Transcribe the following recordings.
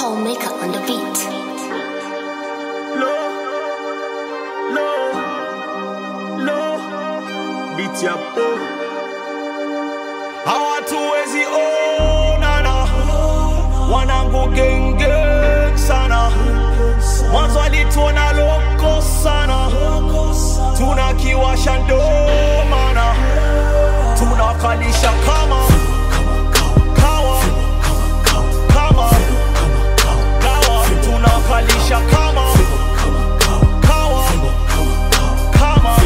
Paul Maker on the beat. Low, low, low, beat ya po. Hawatuwezi onana, wanangu genge sana. Mwanzo alituona loko sana, tunakiwasha ndo maana tunakalisha kama kawa kama kawa tunakalisha kama kawa kama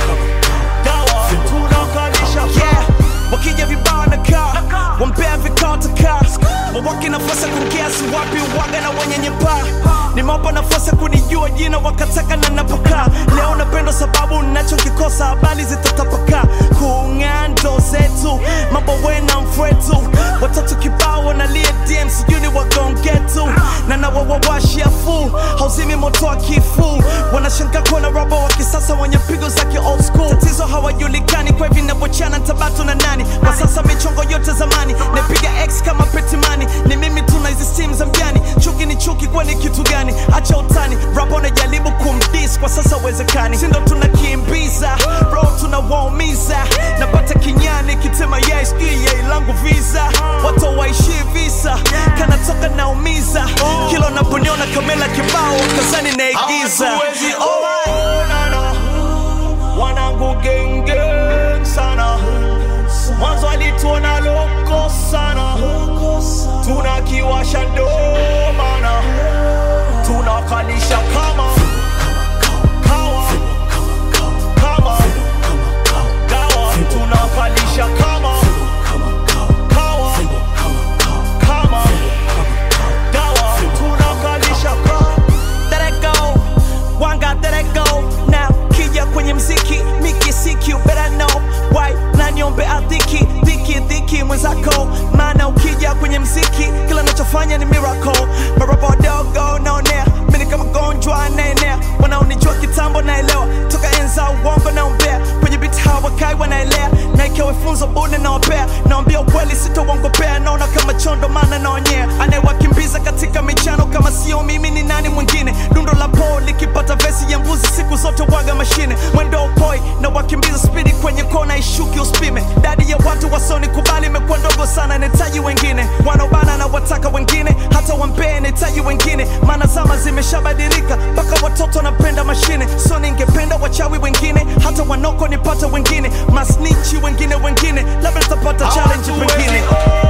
dawa tunakalisha yeah wakija vibao na kaa wampea vikao takaa wawake nafasi ya kukiasi wapi waga na wenye nyepaa nimewapa nafasi ya kunijua jina wakataka na napokaa leo napendwa sababu nachokikosa habari zitatapakaa kung'aa ndo zetu mambo wena mfwetu watoto kibao wanalia dm sijui ni wagongetu na nawawawashia fu hauzimi moto wa kifu wanashangaa kuona robo wa kisasa wenye pigo za ki old school tatizo hawajulikani kwa hivi navyochana tabatu na nani kwa sasa michongo yote zamani napiga x kama petimani ni mimi tuna hizi simu za mjani chuki ni chuki kwani kitu gani acha utani rapa unajaribu kumdis kwa sasa uwezekani sindo tunakimbiza ro tunawaumiza napata kinyani kitema yai sijui yai langu visa watu waishi visa kanatoka naumiza kila unaponiona kamela kibao kazani naigiza hawatuwezi onana wanangu genge sana mwanzo alituona loko sana tunakiwasha ndo maana tunakalisha kama kawa kama dawa tunakalisha kama kawa kama dawa tunakalisha kama Let it go, one God let it go now kija kwenye mziki miki siki you better know why na niombe adhiki dhiki dhiki mwenzako maana ukija kwenye mziki kila nachofanya ni miracle marapa wadogo naonea mini kama gonjwa anaenea wanaonijua kitambo naelewa toka enza uongo naombea kwenye biti hawakai wanaelea na ikiwa funzo bune nawapea naambia ukweli sitauongopea naona kama chondo maana naonyea anayewakimbiza katika michano kama sio mimi ni nani mwingine dundo la po likipata vesi ya mbuzi siku zote waga mashine mwendo upoi na wakimbiza spidi kwenye kona ishuki uspime dadi ya watu wasoni kubali imekuwa ndogo sana nahitaji wengine wanaobana na wataka wengine hata wampee nahitaji wengine maana zama zimeshabadilika mpaka watoto wanapenda mashine so ningependa wachawi wengine hata wanoko nipate wengine masnichi wengine wengine labda nitapata challenge pengine Hawatuwezi